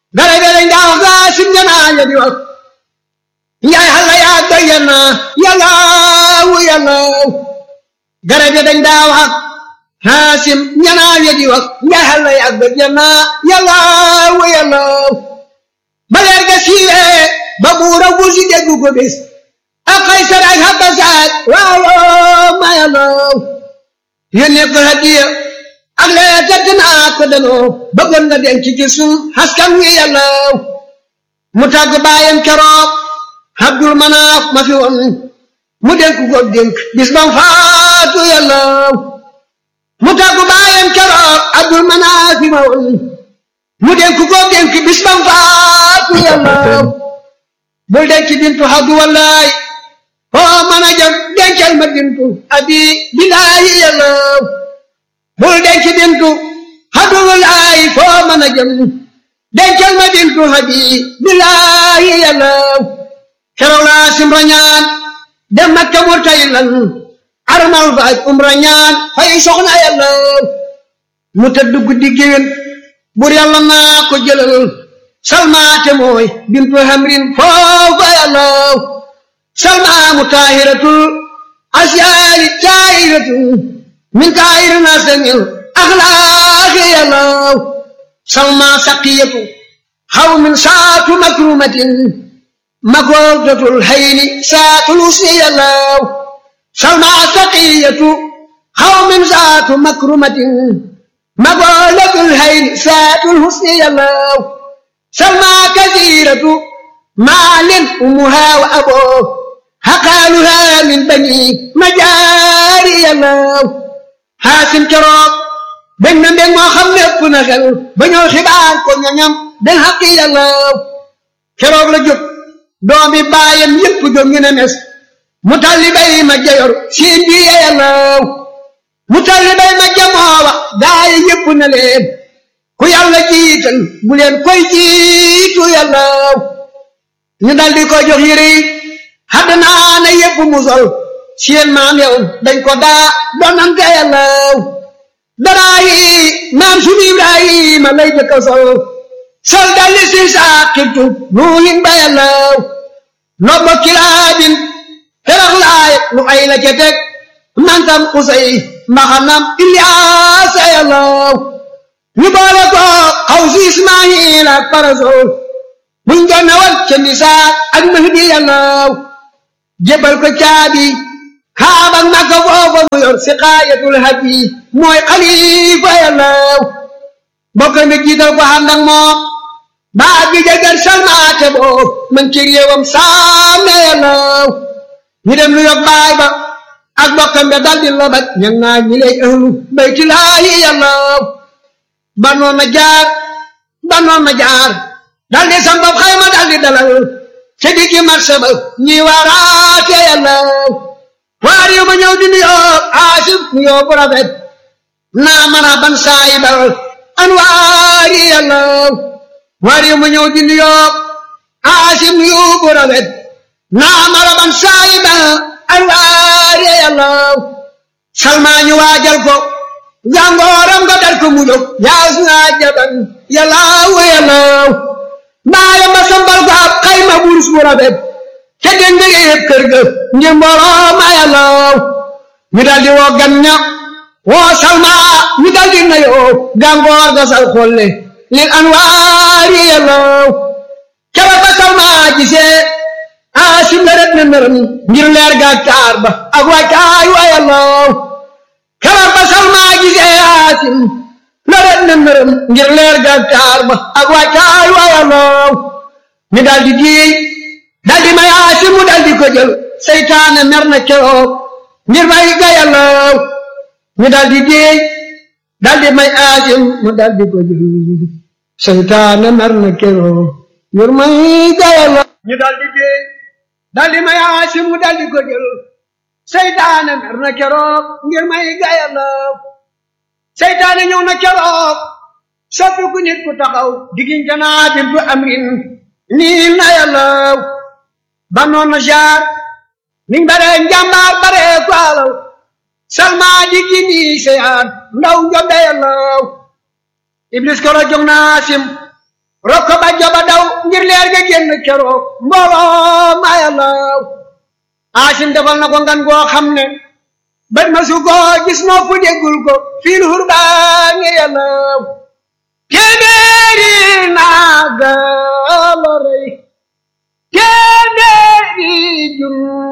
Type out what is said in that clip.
gara gara ndaw ga sim janaa ya di wax njaay xalla yaa doy yana yallaaw yallaaw gara ga dañ daa wax haasim ñanaa ya di wax njaay xalla yaa doy yana yallaaw yallaaw ba leer ga siiwee ba buura wusi déggu ko bis ak Kaysar ak Habasat waaw ma yallaaw yónnee ko hadiya ak lee tëdd naa ko danoo bëggoon nga denc ci sun askan wi yallaaw mu tàgg baayam keroog Abdul Manaaf ma fi woon mu dénk ko dénk bis bam faatu yallaaw mu tàgg baayam keroog Abdul Manaaf ma woon mu dénk ko dénk bis bam faatu yallaaw bul denc bintu Abdu wallaay foo mën a jëm dencal ma bintu abi bilaayi yallaaw bul denc bintu Abdu wallaay foo mën a jëm dencal ma bintu abi bilaayi yallaaw keroog laa simra ñaan dem Makka mu tay lan armal fa ak umra ñaan fay soxna yallaaw mu tëdd guddi géwén bur yàlla naa ko jëlal salmaate mooy bintu hamrin foofa yallaaw salma mu taahiratul asyaari taahiratul min taahiri nasamil axlaaqi yallaaw salma saqiyatu xaw min saatu makrumatin magordatul hayni saatul usni yallaaw salma saqiyatu xaw min saatu makrumatin magordatul hayni saatul husni yallaaw salma kasiratu maalin umuha wa aboo haqaaluha min bani majaari yallaaw haasim keroog bég na mbég moo xam ne ëpp na xel ba ñëw xibaar ko ñoñam den xaqi yallaaw keroog la jóg doomi baayam yépp jóg ñu ne mes mu talli bay ma jayor siin bi yallaaw mu talli bay ma jamoowa gaay yépp na leen ku yàlla jiital bu leen koy jiitu yallaaw ñu daldi ko jox yére yi xadd naa na yépp mu sol seen maam yow dañ ko daa donante yallaaw daraa yi maam sunu Ibrahima lay jëkk a sol sol dalli si saaqibtu nuuhin ba yallaaw lobbo kilaabin ferax laay lu ay la ca teg mantam usay mbaxanam Ilyaasa yallaaw ñu boole ko xaw si Ismaayil ak parasol buñ doon nawal ca nisaa ak mahdi yallaaw jébal ko caabi kaaba Makka foofa mu yor si xaayatul hadi mooy xalifa yallaaw bokk mi jiital ko ànd ak moom baa bi jagar salmaate boo man ci réewam saame yallaaw ñu dem lu yog baay ba ak bokkam be daldi lobat ñan naa ñi lay ahlu baytulaahi yallaaw banoon na jaar banoon na jaar daldi sambab xayma daldi dalal ca diggi marché ba ñi waaraate yallaaw waar yu ma ñëw di nuyoo aasif nuyoo bu rafet naa mana ban saayibal anwaari yallaaw waar yu ma ñëw di nuyoo aasif nuyoo bu rafet naa mana ban saayibal anwaari yallaaw salmaa ñu waajal ko jàngooram nga dar ko mu jóg yaas naa jaban yallaaw yallaaw baaya ma sambal ko ab xayma wurus bu rafet ca dende yépp kër ga ngir mbooloo ma yallaaw ñu daldi woo gan ña woo salma ñu daldi nayoo gàngoor ga sal xolle lil anwaari yallaaw kera ba salma gisee aasim la ret na nërëm ngir leer ga taar ba ak wàccaay wa yallaaw kera ba salma gisee aasim la ret na nërëm ngir leer ga taar ba ak wàccaay wa yallaaw ñu daldi diiy daldi may aasim mu daldi ko jël seytaane mer na keroog ngir may ga yallaaw ñu daldi diiy daldi may aasim mu daldi ko jël seytaane mer na keroog ngir may ga yallaaw ñu daldi diiy daldi may aasim mu daldi ko jël seytaane mer na keroog ngir may ga yallaaw seytaane ñëw na keroog soppi ku nit ku taxaw diggante naa bintu amrin nii na yallaaw ba noonu jaar niñ bare njàmbaar bare ko alaw salma di gini seyaan ndaw njombe yallaaw iblis koro jong naa sim rokko ba joba daw ngir leer ga génn keroog mbooloo ma yàllaw aasim defal na ko ngan goo xam ne bët ma su ko gis nopp déggul ko fiil hurbaa ngi yàllaw téeméeri naaga la rey téeméeri jun